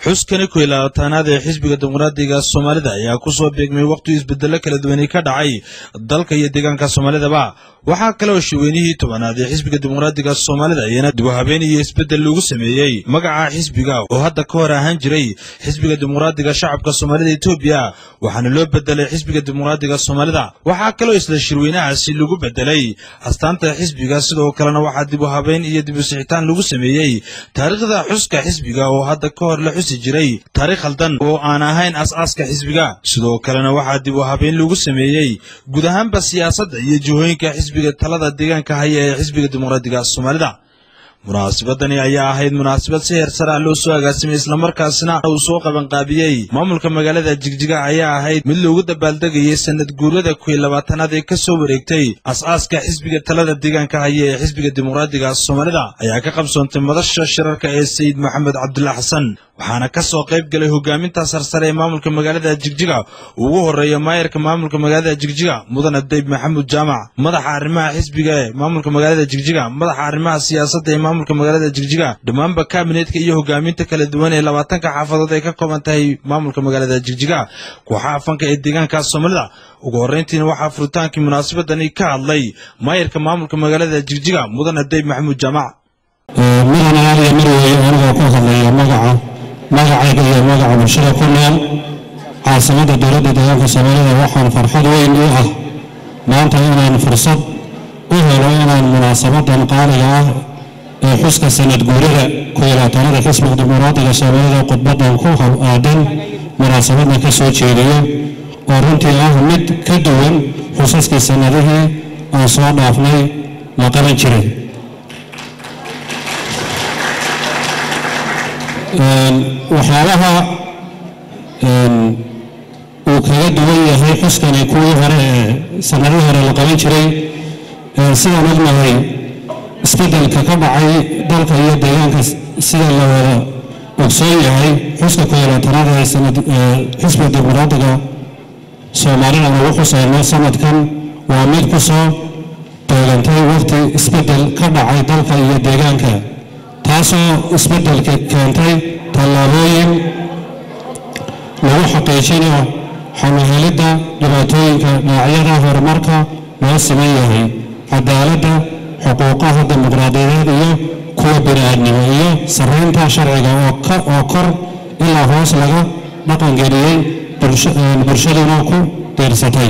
xuskani koy labaatanaad ee xisbiga dimuqraadiga soomaalida ayaa ku soo beegmay wakhti isbedello kala duwanay ka dhacay dalka iyo deegaanka soomaalidaba waxaa kale oo shiweynihii tobanaad ee xisbiga dimuqraadiga soomaalida iyana dib u habeen iyo isbeddel lagu sameeyey magaca xisbiga oo hadda ka hor ahaan jiray xisbiga dimuqraadiga shacabka soomaalida etoobiya waxaana loo bedelay xisbiga dimuqraadiga soomaalida waxaa kaloo isla shirweynahaasi lagu bedelay astaanta xisbiga sidoo kalena waxaa dib u habeen iyo dib u sixitaan lagu sameeyey taariikhda xuska xisbiga oo hadda ka hor la xusi jiray taariikh khaldan oo aan ahayn as-aaska xisbiga sidoo kalena waxaa dib u habeen lagu sameeyey guud ahaanba siyaasadda iyo jihooyinka xisbiga talada deegaanka haya ee xisbiga dimuqraadiga soomaalida munaasabadani ayaa ahayd munaasabad si heer sare ah loo soo agaasimay islamarkaasna uu soo qabanqaabiyey maamulka magaalada jigjiga ayaa ahayd mid loogu dabaaldegayay sanad guurada kuwii labaatanaad ee ka soo wareegtay as-aaska xisbiga talada deegaanka haya ee xisbiga dimuqraadiga soomaalida ayaa ka qabsoontay madasha shirarka ee sayid maxamed cabdullah xasan waxaana ka soo qayb galay hogaaminta sarsare ee maamulka magaalada jigjiga ugu horeeya maayarka maamulka magaalada jigjiga mudane dayb maxamuud jaamac madaxa arrimaha xisbiga ee maamulka magaalada jigjiga madaxa arrimaha siyaasadda ee maamulka magaalada jigjiga dhammaanba kaabinetka iyo hogaaminta kala duwan ee labaatanka xaafadood ay ka kooban tahay maamulka magaalada jigjiga kooxaha fanka ee deegaanka soomaalida ugu horrayntiina waxaa furitaankii munaasabadani ka hadlay maayarka maamulka magaalada jigjiga mudane dayb maxamuud jaamac midana aaliya marweeye anigoo ku hadlaya magaca magacayga iyo magaca bulshada ku nool caasimadda dowladda deegaanka soomaalida waxaan farxad weyn u ah maanta inaan fursad u helo inaan munaasabadan qaaliga ah ee xuska sanad guurada kuyolaatanada xisbiga dimuqraadiga soomaalida khudbadan ku aadan munaasabadna ka soo jeediyo oo runtii ah mid ka duwan xusaskii sannadihii aan soo dhaafnay la qaban jiray waxyaabaha uu kaga duwan yahay xuskani kuwii hore ee sanadihii hore la qaban jiray sidaan ognahay isbeddelka ka dhacay dalka iyo deegaanka sida la wada ogsoon yahay xuska kuyolaatanaad ee sanad xisbiga dimuqraadiga soomaalida lagu xusayno sanadkan waa mid ku soo doogantay waqti isbeddel ka dhacay dalka iyo deegaanka taasoo isbeddelka keentay tallaabooyin lagu xaqiijinayo xamahelidda dhibaatooyinka dhinacyada horumarka loo siman yahay cadaaladda xuquuqaha dimuqraadiyadeed iyo kuwa bini-aadnimo iyo sarraynta sharciga oo kor ilaa hoos laga dhaqangeliyey bulshaduna ku diirsatay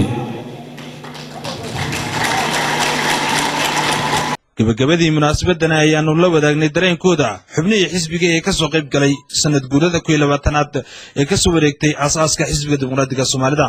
gabagabadii munaasabadani ayaanu la wadaagnay dareenkooda xubnihii xisbiga ee ka soo qayb galay sanad guurada kuwii labaatanaad ee ka soo wareegtay aas-aaska xisbiga dimuqraadiga soomaalida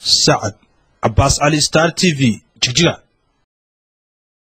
sacad cabaas cali star t v jigjiga